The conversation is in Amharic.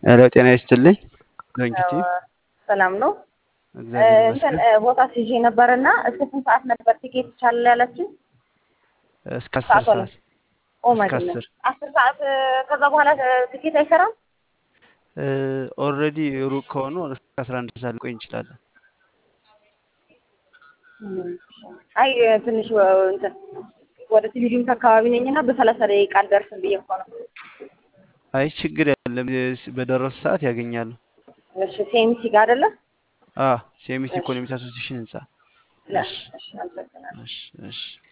ሄሎ ጤና ይስጥልኝ። ዶንኪቲ ሰላም ነው። እግዚአብሔር እንትን ይመስገን። ቦታ ሲዤ ነበር እና እስከ ስንት ሰዓት ነበር ቲኬት ይቻላል ያላችሁ? እስከ አስር ሰዓት ሆነ። ሰዓት ኦ ማይ እስከ ጎድነስ አስር አስር ሰዓት እ፣ ከዛ በኋላ እ፣ ቲኬት አይሰራም? ኦልሬዲ ሩቅ ከሆኑ እስከ አስራ አንድ ሰዓት ልቆይ እንችላለን። እም፣ አይ እ፣ ትንሽ እ፣ እንትን ወደ ቴሌቪዥን አካባቢ ነኝ እና በሰላሳ ደቂቃ አልደርስም ብዬ እኮ ነው። አይ ችግር የለም። በደረሱ ሰዓት ያገኛሉ። እሺ ሴሚሲ ጋር አይደለ? አ ሴሚስ እሺ ኢኮኖሚክ አሶሲሽን ህንጻ። እሺ እሺ እሺ፣ አመሰግናለሁ። እሺ እሺ